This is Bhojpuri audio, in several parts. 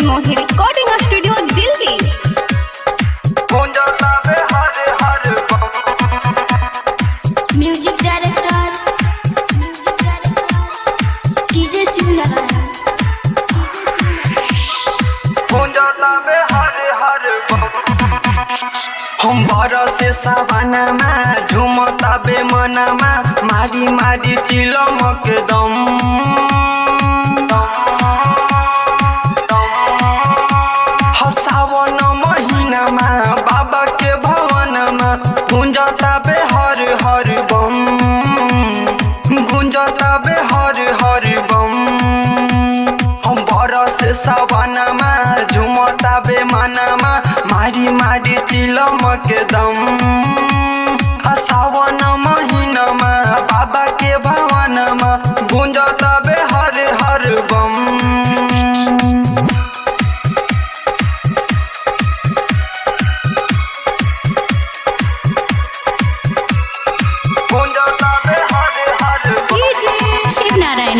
मनमोही रिकॉर्डिंग स्टूडियो दिल्ली गुंजतावे हर हर बम music director music director DJ सिंगरायण गुंजतावे हर हर बम हम बरसे सावनमा झुमतावे मनमा मारी मारी चिलमक दम हसावन महिनामा बाबा के भवनमा गुंजतावे हर हर बम गुंजतावे हर हर बम हम बरस सवनमा झुमतावे मनमा मारी मारी तिलमक दम आ सावन महिनामा बाबा के भवनमा गुंजतावे हर हर बम गुंजतावे हर हर बम शिव नारायण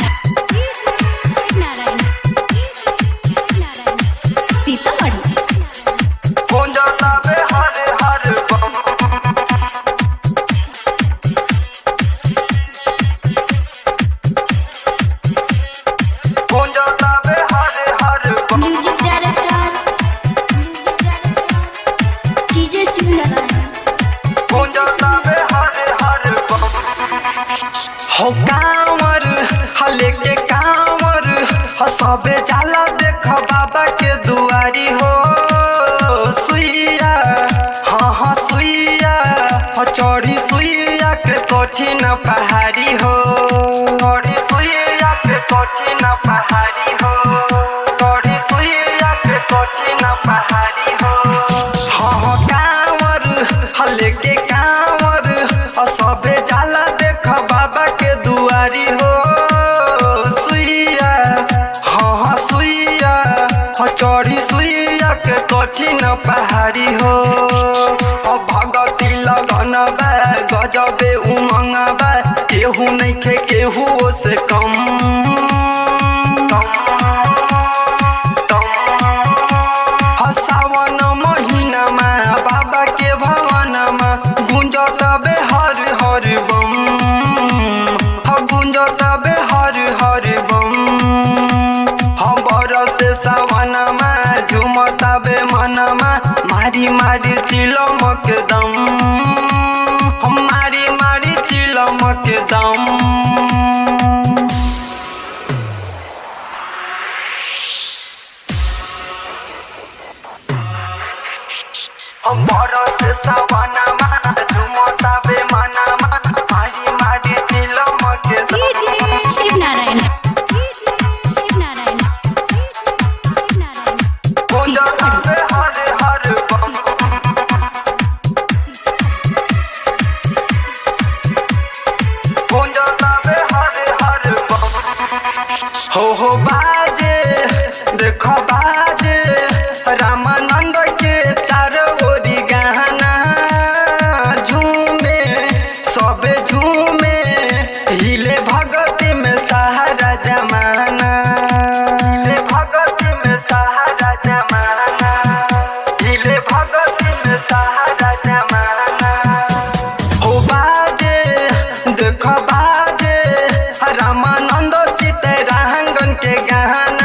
सीतामढ़ी गुंजतावे हर हर बम गुंजतावे हर हर बम music director music director DJ सिंगरायण गुंजतावे हर हर बम हो कांवर हले के कांवर हो सबे जाला देख बाबा के दुआरी हो सुइया हाँ हाँ सुइया हो चढ़ी सुइया के कठिन पहाड़ी हो चढ़ी सुइया के कठिन पहाड़ी हो चढ़ी सुइया के कठिन पहाड़ी हो हाँ हाँ कांवर हले के कांवर और सबे जाला देख बाबा के दुआरी हो सुइया हाँ हाँ सुइया हो चढ़ी सुइया के कठिन पहाड़ी हो ओ भगती लगन बा गजबे उमंग बा केहू नहीं खे केहू से कम कम कम सावन महिनामा बाबा के भवनमा गुंजतबे हर हर बम ह गुंजतबे हर हर बम हम बरस सावनमा झुमतबे मनमा मारी मारी तिलमक दम हम मारी मारी तिलमक दम हम बरस सावनमा झुमतबे मनमा मारी मारी तिलमक दम शिव नारायण शिव नारायण गुंजतावे हर हर बम गुंजतावे हर हर बम हो हो बाजे देखो बाजे रामानंद के चारों ओरी गाना झूमे सबे झूमे हिले भगती में सहारा जमाना हिले भगती में सहारा जमाना हिले भगती में सहारा जमाना हो बाजे देख बाजे रामानंद चितरांगन के गाना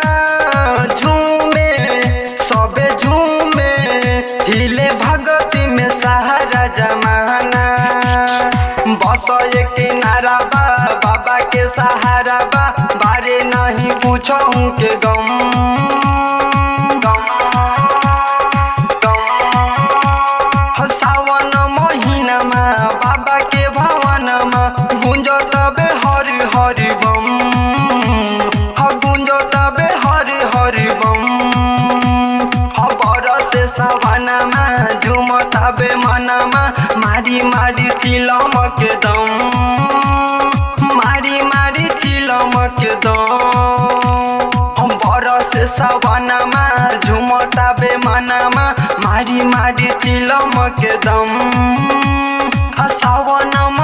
झूमे सबे झूमे हिले भगती में सहारा जमाना बस एक किनारा बा बाबा के सहारा बा बारे नहीं पूछूं के गम गम गम सावन महिनामा बाबा के भवनमा गुंजतबे हर हर बम ह गुंजतबे हर हर बम ह बरस सवनमा झुमतबे मनमा मारी मारी तिलमक दम मारी मारी तिलमक दम हम बरस सवनमा झुमताबे मनमा मारी मारी तिलमक दम आ सावनमा